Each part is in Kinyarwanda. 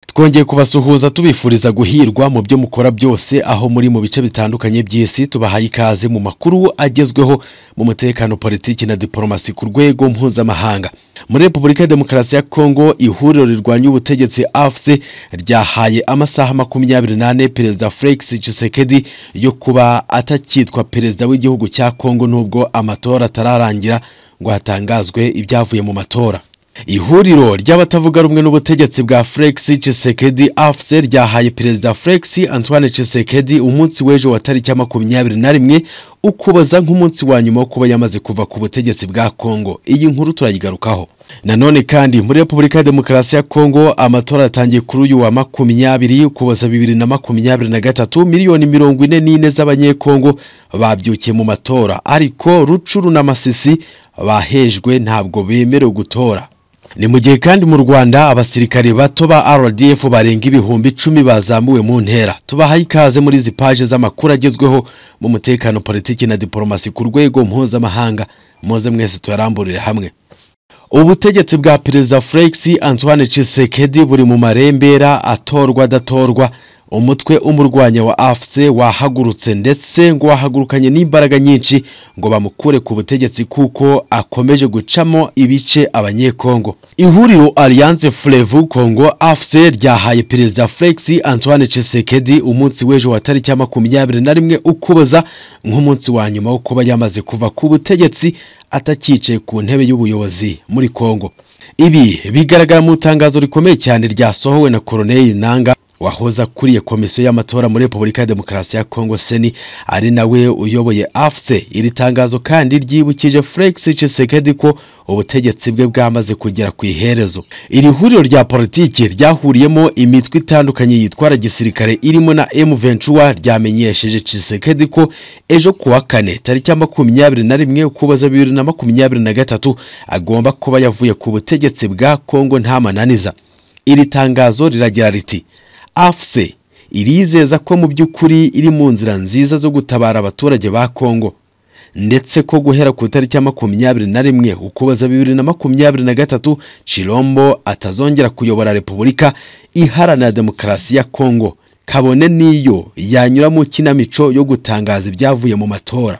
twongeye kubasuhuza tubifuriza guhirwa mu byo mukora byose aho muri mu bice bitandukanye by'isi tubahaye ikaze mu makuru agezweho mu mutekano politiki na diporomasi ku rwego mpuzamahanga muri repubulika ya demokarasi ya kongo ihuriro rirwanya ubutegetsi afc ryahaye amasaha makumyabiri n'ane perezida felix tshisekedi yo kuba atakitwa perezida w'igihugu cya kongo nubwo amatora atararangira ngo hatangazwe ibyavuye mu matora ihuriro ry'abatavuga rumwe n'ubutegetsi bwa Felix Tshisekedi AFC ryahaye perezida Felix Antoine Tshisekedi umunsi w'ejo wa tariki makumyabiri na rimwe ukuboza nk'umunsi wa nyuma wo kuba yamaze kuva ku butegetsi bwa Kongo iyi nkuru turayigarukaho nanone kandi muri repubulika ya demokarasi ya kongo amatora yatangiye kuri uyu wa makumyabiri ukuboza bibiri na makumyabiri na gatatu miliyoni mirongo ine n'ine z'abanyekongo babyukiye mu matora ariko rucuru n'amasisi bahejwe ntabwo bemerewe gutora ni mu gihe kandi mu rwanda abasirikare bato ba rdf barenga ibihumbi icumi bazamuwe mu ntera tubahaye ikaze muri izi paje z'amakuru agezweho mu mutekano politiki na diporomasi ku rwego mpuzamahanga muze mwese tuyaramburire hamwe ubutegetsi bwa perezida felix antoine Tshisekedi buri mu marembera atorwa adatorwa umutwe umurwanya wa afc wahagurutse ndetse ngo wahagurukanye n'imbaraga nyinshi ngo bamukure ku butegetsi kuko akomeje gucamo ibice abanyekongo ihuriro alliance frevu kongo afc ryahaye perezida felix antoine Tshisekedi umunsi w'ejo wa tariki ya makumyabiri na rimwe ukuboza nk'umunsi wa nyuma wo kuba yamaze kuva ku butegetsi atakicaye ku ntebe y'ubuyobozi muri Kongo ibi bigaragara mu itangazo rikomeye cyane ryasohowe na Colonel Nanga wahoze akuriye komisiyo y'amatora muri Repubulika ya Demokarasi ya Kongo Seni ari nawe uyoboye AFC iri tangazo kandi ryibukije Felix Tshisekedi ko ubutegetsi bwe bwamaze kugera ku iherezo iri huriro rya politiki ryahuriyemo imitwe itandukanye yitwara gisirikare irimo na M23 ryamenyesheje Tshisekedi ko ejo kuwa kane tariki ya makumyabiri na rimwe ukuboza bibiri na makumyabiri na gatatu agomba kuba yavuye ku butegetsi bwa Kongo nta mananiza iri tangazo riragira riti afuse irizeza ko mu by'ukuri iri mu nzira nziza zo gutabara abaturage ba kongo ndetse ko guhera ku itariki ya makumyabiri na rimwe ukuboza bibiri na makumyabiri na gatatu shirombo atazongera kuyobora repubulika iharanira demokarasi ya kongo kabone n'iyo yanyura mu kinamico yo gutangaza ibyavuye mu matora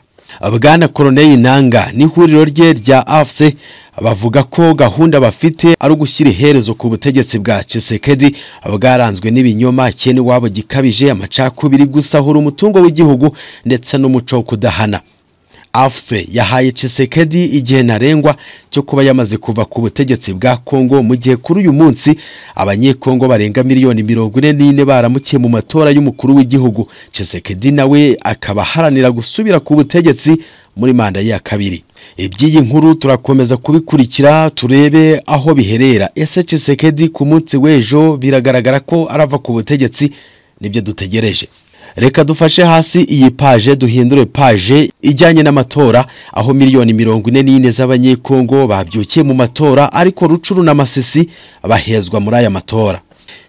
bwana koroneli nanga n'ihuriro rye rya afuse bavuga ko gahunda bafite ari ugushyira iherezo ku butegetsi bwa Tshisekedi bwaranzwe n'ibinyoma cyene wabo gikabije amacakubiri gusahura umutungo w'igihugu ndetse n'umuco wo kudahana afuse yahaye Tshisekedi igihe ntarengwa cyo kuba yamaze kuva ku butegetsi bwa Kongo mu gihe kuri uyu munsi abanyekongo barenga miliyoni mirongo ine n'ine baramukiye mu matora y'umukuru w'igihugu Tshisekedi nawe akaba aharanira gusubira ku butegetsi muri manda ya kabiri iby'iyi nkuru turakomeza kubikurikira turebe aho biherera ese Tshisekedi ku munsi w'ejo biragaragara ko arava ku butegetsi nibyo dutegereje reka dufashe hasi iyi paje duhindure paje ijyanye n'amatora aho miliyoni mirongo ine n'ine z'abanyekongo babyukiye mu matora ariko rucuru n'amasisi bahezwa muri aya matora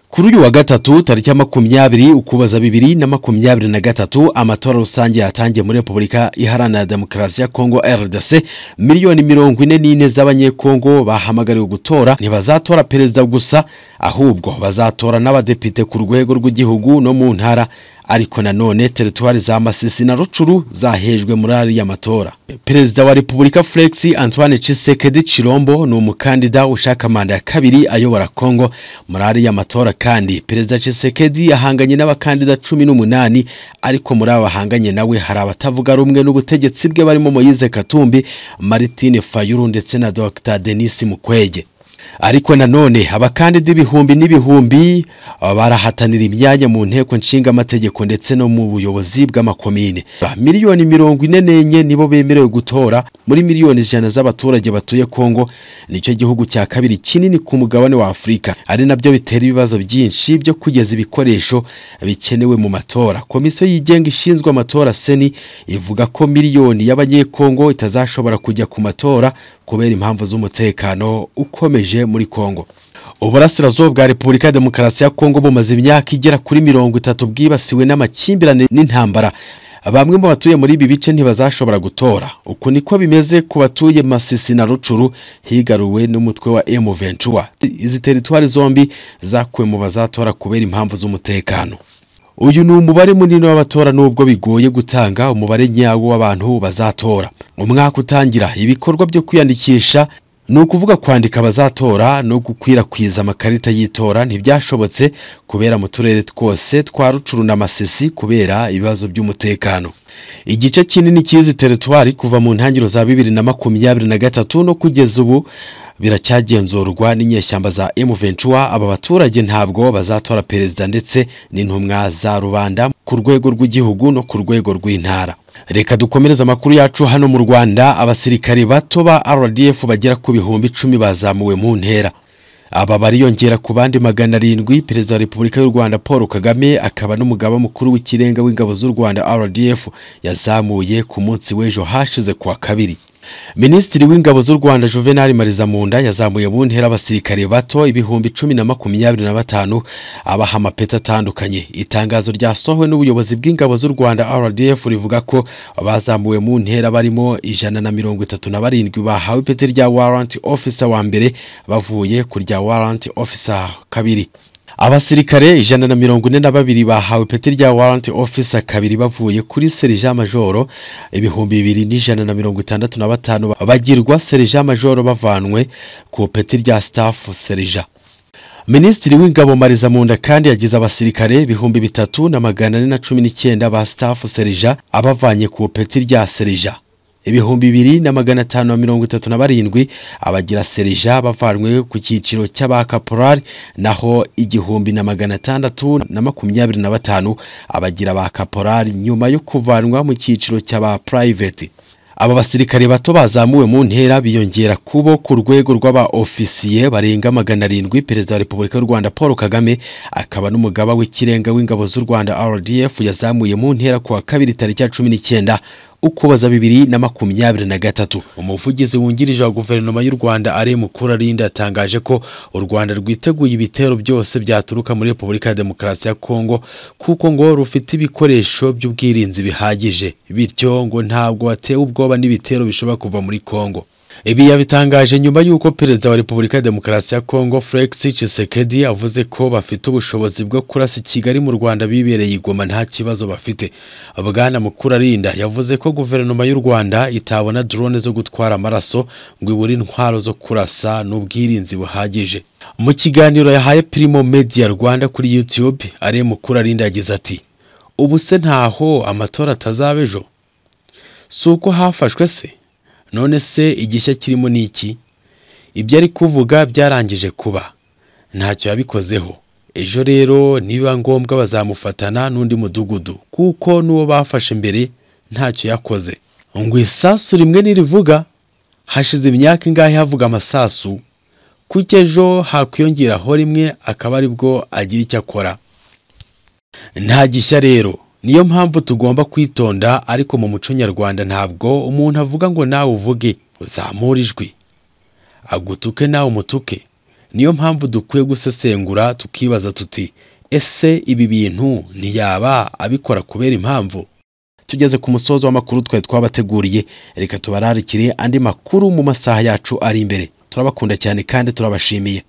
kuri uyu wa gatatu tariki ya makumyabiri ukuboza bibiri na makumyabiri na gatatu amatora rusange yatangiye muri repubulika iharanira demokarasi ya kongo rdc miliyoni mirongo ine n'ine z'abanyekongo bahamagariwe gutora ntibazatora perezida gusa ahubwo bazatora n'abadepite ku rwego rw'igihugu no mu ntara ariko nanone teritwari za Masisi na Rucuru zahejwe muri ariya matora Perezida wa Repubulika Felix Antoine Tshisekedi Chilombo ni umukandida ushaka manda ya kabiri ayobora Kongo muri ariya matora kandi Perezida Tshisekedi yahanganye n'abakandida cumi n'umunani ariko muri aba bahanganye nawe hari abatavuga rumwe n'ubutegetsi bwe barimo Moise Katumbi Martine Fayulu ndetse na Dr Denis Mukwege ariko nanone abakandida ibihumbi n'ibihumbi barahatanira imyanya mu nteko nshingamategeko ndetse no mu buyobozi bw'amakomine miliyoni mirongo ine n'enye nibo bemerewe gutora muri miliyoni ijana z'abaturage batuye kongo nicyo gihugu cya kabiri kinini ku mugabane wa afurika ari nabyo bitera ibibazo byinshi byo kugeza ibikoresho bikenewe mu matora komisiyo yigenga ishinzwe amatora seni ivuga ko miliyoni y'abanyekongo itazashobora kujya ku matora kubera impamvu z'umutekano ukomeje muri Kongo uburasirazuba bwa repubulika ya demokarasi ya kongo bumaze imyaka igera kuri mirongo itatu bwibasiwe n'amakimbirane n'intambara bamwe mu batuye muri ibi bice ntibazashobora gutora uku niko bimeze ku batuye masisi na rucuru higaruwe n'umutwe wa emu ventura izi teritwari zombi zakuwe mu bazatora kubera impamvu z'umutekano uyu ni umubare munini w'abatora nubwo bigoye gutanga umubare nyawo w'abantu bazatora umwaka utangira ibikorwa byo kwiyandikisha ni ukuvuga kwandika abazatora no gukwirakwiza amakarita y'itora ntibyashobotse kubera mu turere twose twa rucuru na masisi kubera ibibazo by'umutekano igice kinini cy'izi teritwari kuva mu ntangiriro za bibiri na makumyabiri na gatatu no kugeza ubu biracyagenzurwa n'inyeshyamba za emuventura aba baturage ntabwo bazatora perezida ndetse n'intumwa za rubanda ku rwego rw'igihugu no ku rwego rw'intara reka dukomereze amakuru yacu hano mu rwanda abasirikare bato ba rdf bagera ku bihumbi icumi bazamuwe mu ntera aba bariyongera ku bandi magana arindwi perezida wa repubulika y'u rwanda paul kagame akaba n'umugaba mukuru w'ikirenga w'ingabo z'u rwanda rdf yazamuye ku munsi w'ejo hashize kuwa kabiri minisitiri w'ingabo z'u rwanda juvenal marizamunda yazamuye mu ntera abasirikare bato ibihumbi cumi na makumyabiri na batanu abaha amapeti atandukanye itangazo ryasohowe n'ubuyobozi bw'ingabo z'u rwanda rdf rivuga ko bazamuwe mu ntera barimo ijana na mirongo itatu na barindwi bahawe ipeti rya warrant officer wa mbere bavuye ku rya warrant officer kabiri abasirikare ijana na mirongo ine na babiri bahawe ipeti rya warrant officer kabiri bavuye kuri serija majoro ibihumbi bibiri n'ijana na mirongo itandatu na batanu bagirwa serija majoro bavanwe ku peti rya staff serija minisitiri w'ingabo marizamunda kandi yagize abasirikare ibihumbi bitatu na magana ane na cumi n'icyenda ba staff serija abavanye ku peti rya serija ibihumbi bibiri na magana atanu na mirongo itatu na barindwi abagira serija bavanwe ku cyiciro cy'abakaporari naho igihumbi na magana atandatu na makumyabiri na batanu abagira ba kaporari nyuma yo kuvanwa mu cyiciro cy'aba purayiveti aba basirikare bato bazamuwe mu ntera biyongera kubo ku rwego rw'aba ofisiye barenga magana arindwi perezida wa repubulika y'u rwanda paul kagame akaba n'umugaba w'ikirenga w'ingabo z'u rwanda rdf yazamuye mu ntera kuwa kabiri tariki ya cumi n'icyenda ukuboza bibiri na makumyabiri na gatatu umuvugizi wungirije wa guverinoma y'u rwanda ari mukuru arinda yatangaje ko u rwanda rwiteguye ibitero byose byaturuka muri repubulika ya demokarasi ya kongo kuko ngo rufite ibikoresho by'ubwirinzi bihagije bityo ngo ntabwo batewe ubwoba n'ibitero bishobora kuva muri kongo ibi yabitangaje nyuma y'uko perezida wa repubulika ya demokarasi ya kongo felix Tshisekedi avuze ko bafite ubushobozi bwo kurasa kigali mu rwanda bibereye igoma nta kibazo bafite bwana mukuru arinda yavuze ko guverinoma y'u rwanda itabona drone zo gutwara amaraso ngo ibure intwaro zo kurasa n'ubwirinzi buhagije mu kiganiro yahaye primo media rwanda kuri youtube ari mukuru arinda yagize ati ubu se ntaho amatora atazaba ejo si uko hafashwe se none se igishya kirimo ni iki ibyo ari kuvuga byarangije kuba ntacyo yabikozeho ejo rero niba ngombwa bazamufatana n'undi mudugudu kuko n'uwo bafashe mbere ntacyo yakoze ngo isasu rimwe nirivuga hashize imyaka ingahe havuga amasasu kuko ejo hakwiyongeraho rimwe akaba aribwo agira icyo akora nta gishya rero niyo mpamvu tugomba kwitonda ariko mu muco nyarwanda ntabwo umuntu avuga ngo nawe uvuge uzamure ijwi agutuke nawe umutuke niyo mpamvu dukwiye gusesengura tukibaza tuti ese ibi bintu ntiyaba abikora kubera impamvu tugeze ku musozo w'amakuru twari twabateguriye reka tubararikire andi makuru mu masaha yacu ari imbere turabakunda cyane kandi turabashimiye